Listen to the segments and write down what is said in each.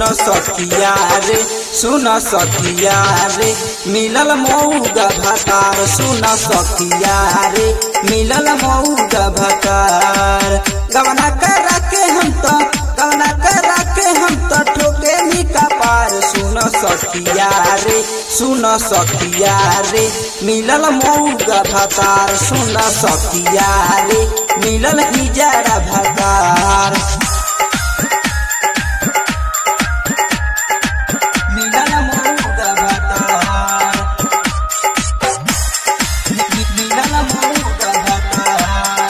सखिया रे सुन सखिया रे मिलल मऊगा भतार सुन सखिया रे मिलल मऊगा भतार गवना करा के हम तो गवना करा के हम तो ठोके निका पार सुन सखिया रे सुन सखिया रे मिलल मऊगा भतार सुन सखिया रे मिलल हिजारा भतार मिलल मऊगा भतार मिलल मऊगा भतार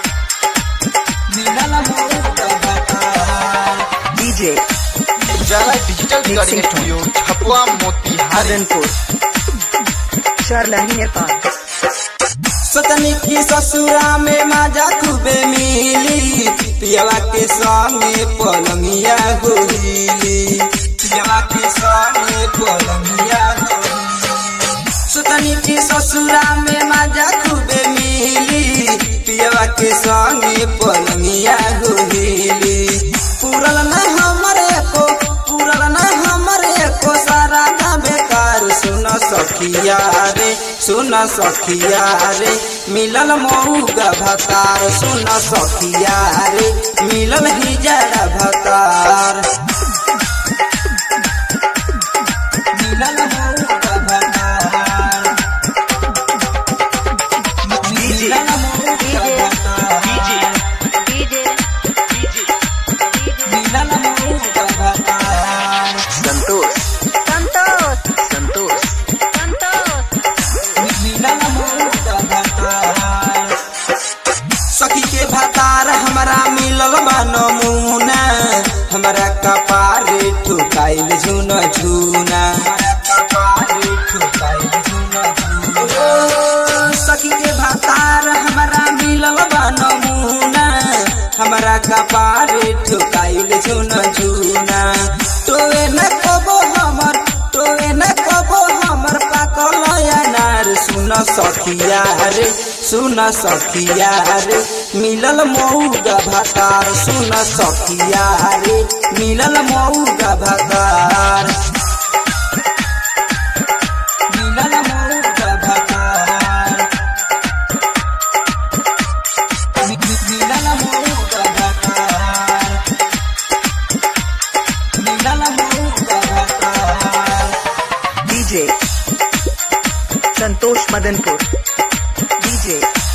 मिलल मऊगा भतार DJ Ujala digital recording studio Chhapwa Motihari Madanpur. Sharlahi Nepal. सतनी की ससुरा में माजा खूबे मिली पियवा के संगे पलंगिया होली पियवा के संगे पलंगिया होली सतनी की ससुरा में माजा खूबे मिली पियवा के संगे पलंगिया होली पूरल न हमरे को पूरल न हमरे को सारा ना बेकार सुन सखिया रे सुन सखिया रे मिलल मऊगा भतार सुन सखिया रे मिलल हिजड़ा भतार मिलल मऊगा भतार मिलल मऊगा भतार मिलल मऊगा भतार Santosh. Santosh. मिलल मऊगा भतार सखी के भतार हमरा मिलल बा नमूना हमरा कपारे ठुकाइल झुन झुना हमरा कपारे ठुकाइल झुन झुना ओ, सखी के भतार हमरा मिलल बा नमूना हमरा कपारे ठुकाइल झुन झुना तोए न कबो हमर तोए न कबो हमर पाकल अनार सुन सखिया रे सुन सखिया रे मिलल मऊगा भतार सुन सखिया रे मिलल मऊगा भतार मिलल मऊगा भतार मि- मि- मिलल मऊगा भतार मिलल मऊगा भतार DJ. Santosh Madanpur. DJ.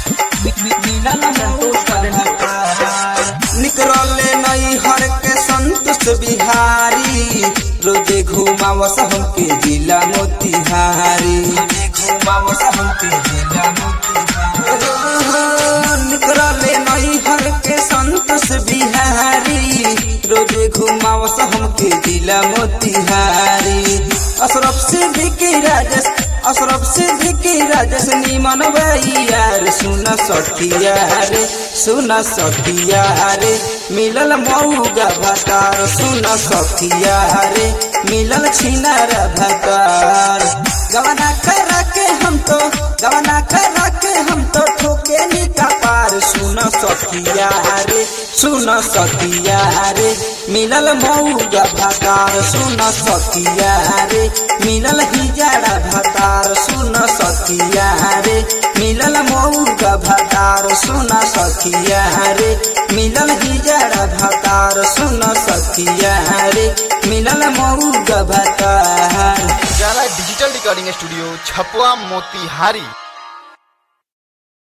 निकरले नई हर के संतोष बिहारी रोजे घुमावस हमके जिला मोतिहारी रोजे घुमावस हमके जिला मोतिहारी निकरले नई हर के संतोष बिहारी रोजे घुमावस हमके जिला मोतिहारी अशरफ सिद्दीकी राजेश अशरफ सिद्दीकी राजेश निमन भाई यार सुन सखिया रे सुन सखिया रे मिलल मऊगा भतार सुन सखिया रे मिलल छिनार भतार गवना करा के हम तो गवना करा के हम तो ठोके निका पार सुन सखिया रे सुन सखिया रे मिलल मऊगा भतार सुन सखिया रे मिलल हिजड़ा भतार सुन सखिया रे मिलल मऊगा भतार सुन सखिया रे मिलल हिजड़ा भतार सुन सखिया रे मिलल मऊगा भतार Ujala digital recording studio Chhapwa Motihari